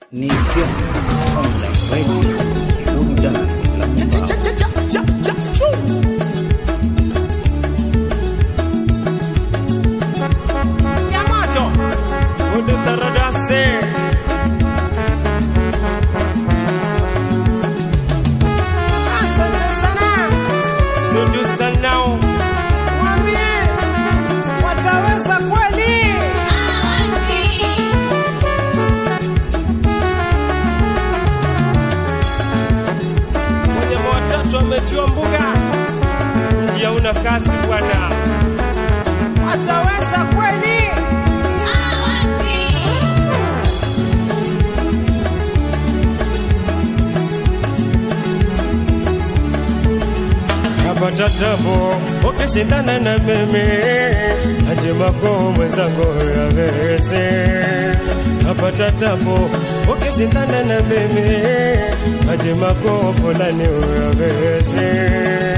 ni Kenya Online Radio, burudani la Mombasa. Nyamacho Ude taradase Asante sana Dudu sanao Mwambie Wataweza kweli Mwenye watatu ametiwa mbuga ya una kazi bwana Wataweza kweli napata tabu ukishindana na mimi aje mako mwenzangu yaweze napata tabu ukishindana na mimi aje mako fulani yaweze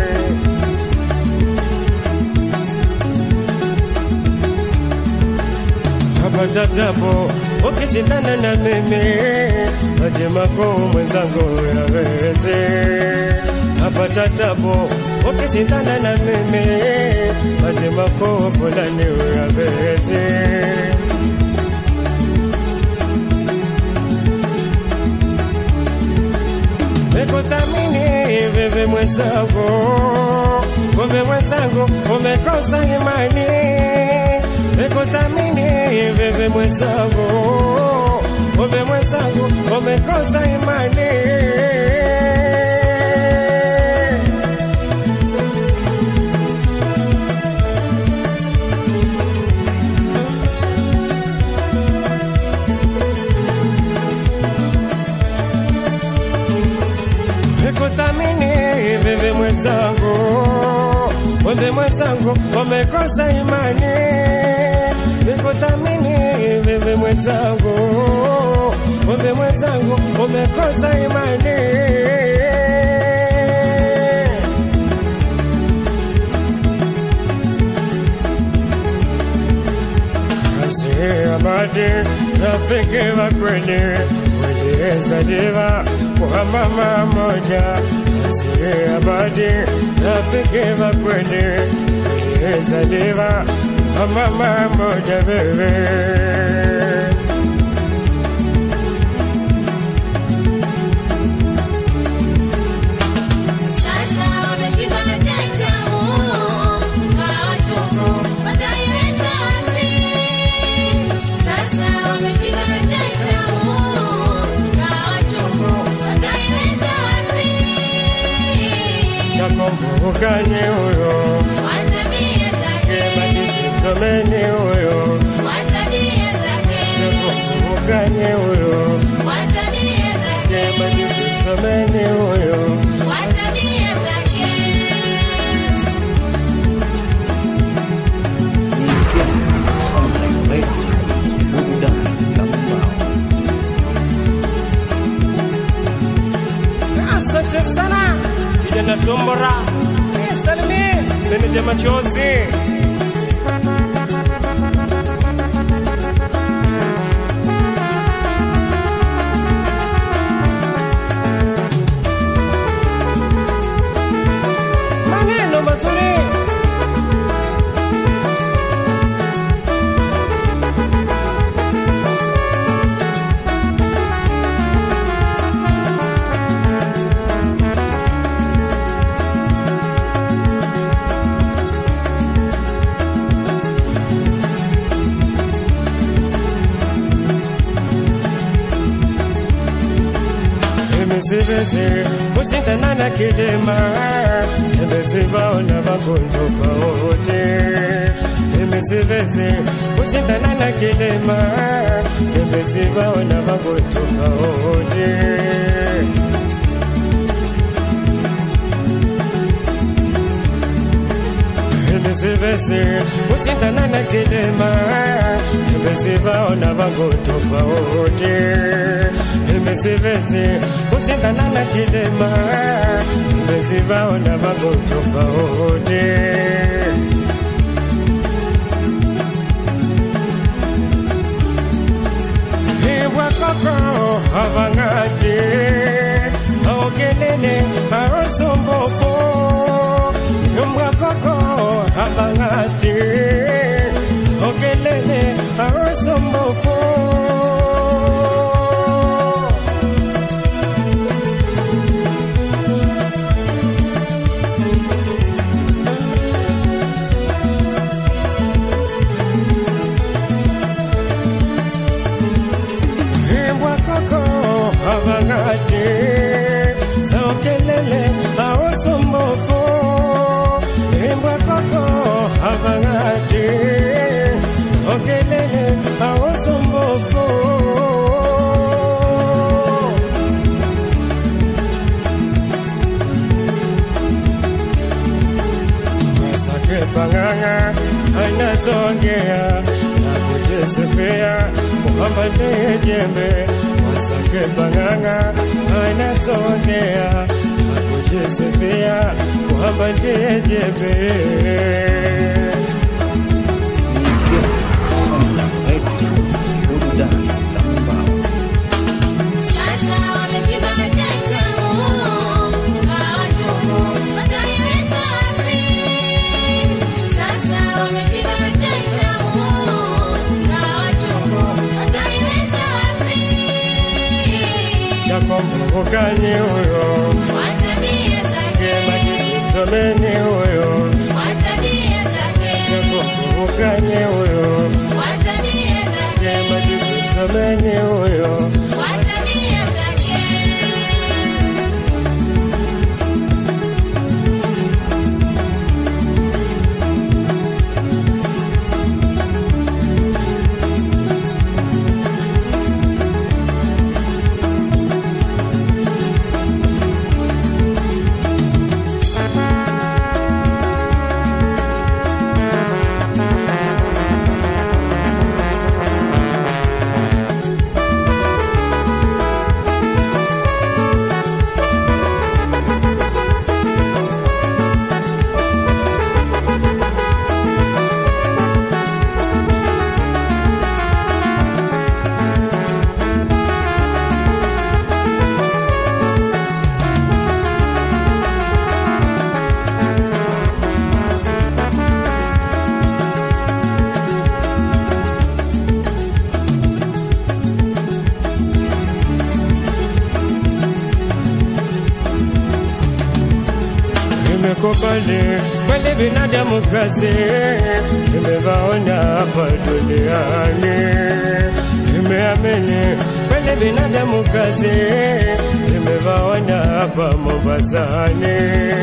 napata tabu ukishindana na mimi aje mako mwenzangu yaweze napata tabu ukishindana na mimi aje mako fulani yaweze Nikuthamini wewe mwenzangu, wewe mwenzangu umekosa imani. Nikuthamini wewe mwenzangu, wewe mwenzangu umekosa imani. Nikuthamini wewe mwenzangu, wewe mwenzangu umekosa imani. Nikuthamini wewe mwenzangu, wewe mwenzangu umekosa imani. Amadi rafiki wa kweli uliyezaliwa kwa mama moja. Asiye Amadi rafiki wa kweli uliyezaliwa kwa mama moja wewe Sasa wameshika tatamu hawatubu wataiweza wapi? Sasa wameshika tatamu hawatubu wataiweza wapi? chakombukanye huyo Watabia zake, kebadisisomeni huyo watabia zake, chakombukanye huyo watabia zake, kebadisisomeni huyo watabia zake. Ni Kenya Online Radio, burudani la Mombasa. Asante sana kijana Tombora, salimie meneja machozi. Maneno mazuri Imesivezi kushindana na kilema, imesivaona magonjwa tofauti. Imesivezi kushindana na kilema, imesivaona magonjwa tofauti. Imesivezi kushindana na kilema, imesivaona magonjwa tofauti. Imesivezi kushindana na kilema, imesivaona magonjwa tofauti. Ibwa koko okelele aosombofu imbwa koko havangati okelele aosombofu Wasake panganga anasongea na kujisifia kwamba ndiye jembe. Wasake panganga anasongea na kujisifia kwamba ndiye jembe. Nikia Sonda Radio, burudani la mbao. Sasa wameshiba chatamu, kawachumu, wataiweza wapi? Sasa wameshiba chatamu, kawachumu, wataiweza wapi? Chakombukani huyo Watabia zake, majisomeni huyo watabia zake, Chakombukani huyo watabia zake, majisomeni huyo watabia zake. Nimekubali kweli binadamu kazi, nimevaona hapa duniani. Nimeamini kweli binadamu kazi, nimevaona hapa Mombasani.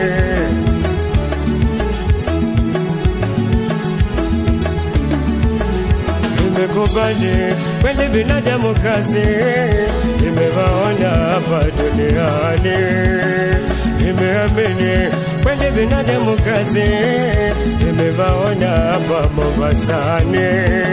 Nimekubali kweli binadamu kazi, nimevaona hapa duniani. Nimeamini kweli binadamu kazi, nimevaona hapa Mombasani.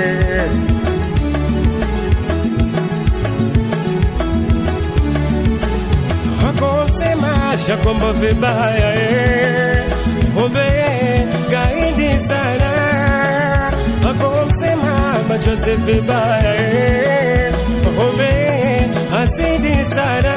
Hakumsema Shakombo vibaya eh, kumbe gaidi sana. Hakumsema machozi vibaya eh, kumbe hasidi sana.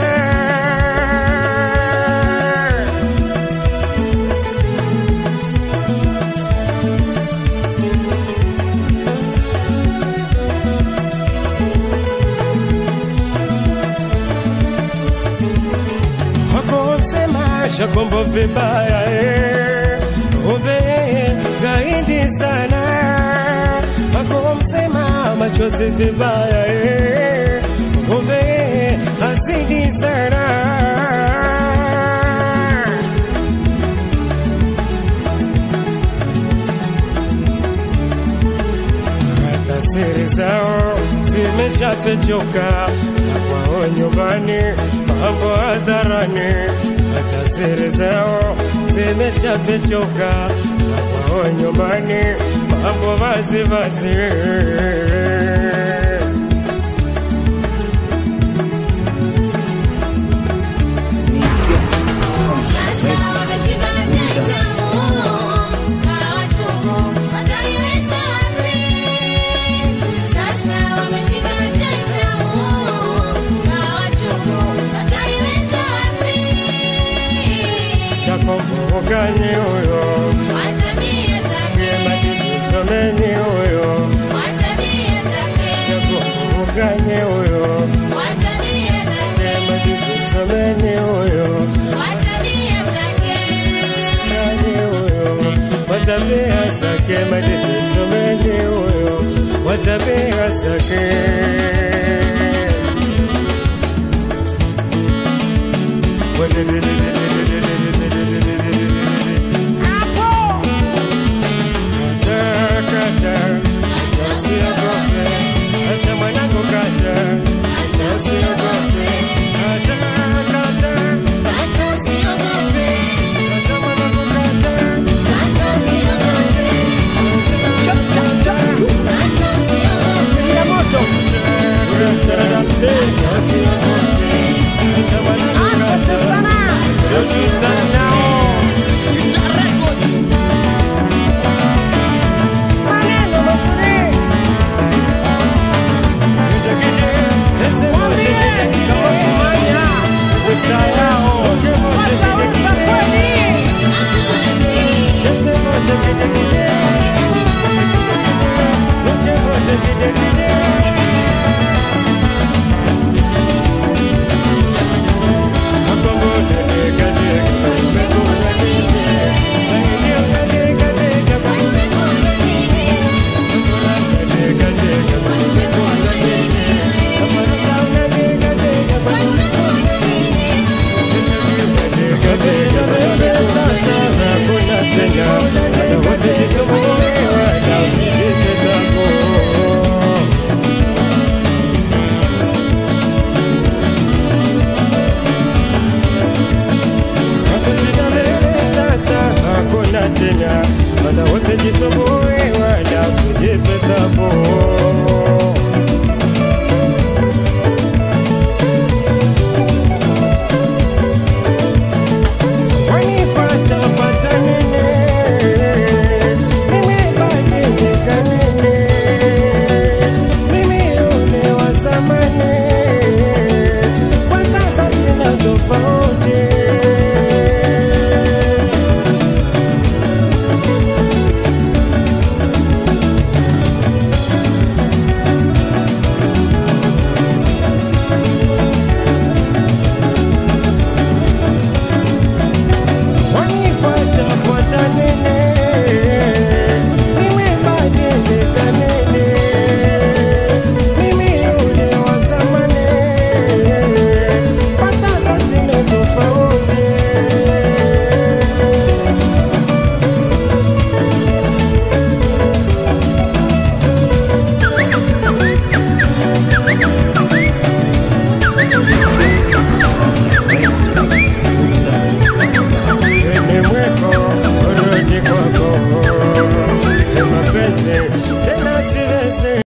hakumsema Shakombo vibaya eh, kumbe gaidi sana. Hakumsema machozi vibaya eh, kumbe hasidi sana. hata siri zao zimeshafichuka, na kwao nyumbani mambo hadharani. Hata siri zao zimeshafichuka, na kwao nyumbani mambo vazi vazi. Nikia Sasa wameshiba chatamu, kawachumu, wataiweza wapi? Sasa wameshiba chatamu, kawachumu, wataiweza wapi? Chakombukani huyo Watabia zake, majisomeni huyo watabia zake, Chakombukani huyo watabia zake, majisomeni huyo watabia zake. Nani huyo watabia zake majisomeni huyo watabia zake Wale bile bile